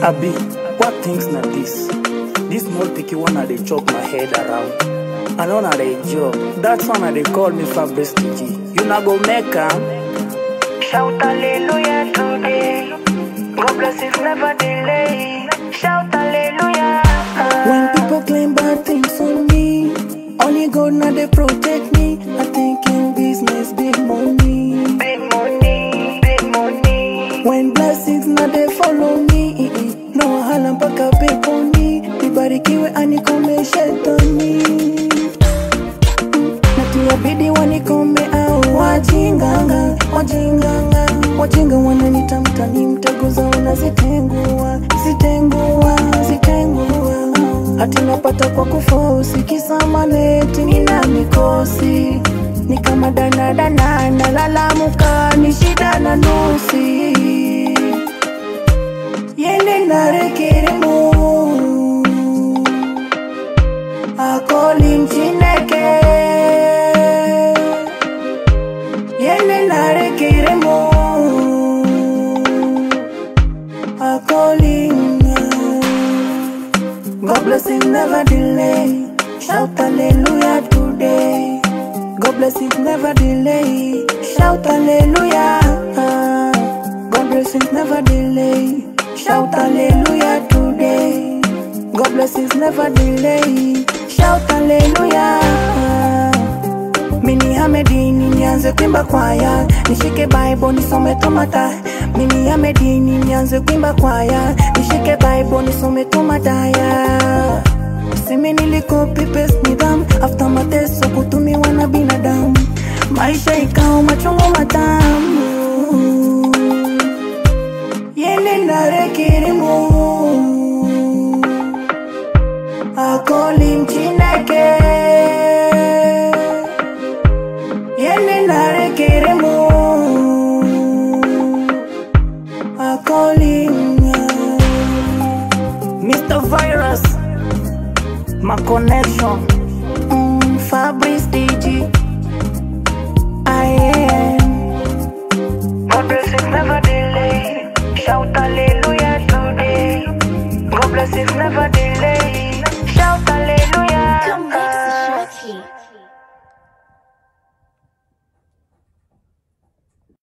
Abi, what things na this? This small picky one I dey chop my head around. I know na dey job. That's one I dey call me Fabrice TG. You na go make am. Shout hallelujah today. God bless is never delay. Shout hallelujah. When people claim bad things on me, only God now they protect me. I think in business, big money. Big money, big money. When blessings now they follow me, no wahala mpaka peponi. Nibarikiwe anikome shetani. Na tuwabidi wanikome au wajinganga, wajinganga, wajinga wananita mtani, mtego zao nazitengua, zitengua, zitengua. Hati napata kwa kufosi, kisa maneti nina mikosi, ni kama danadana, nalalamuka, ni shida na nusi yende narekerimu akoli mchineke yende narekerimu akoli God blessing never delay shout hallelujah today God blessings never delay shout hallelujah God blessings never delay shout hallelujah today God blessings never delay shout hallelujah mini hamedini nianze kuimba kwaya nishike bible nisome tomata mini hamedini nianze kuimba kwaya nishike bible nisome tomataya simi nilikopi paste nidham after mateso kutumiwa na binadamu maisha ikao machungu matamu yene narekirimu akoli mchineke yene narekirimu akoli Mr. Virus, my connection. mm, Fabrice DG I am God bless is never delay. Shout hallelujah today. God bless is never delay.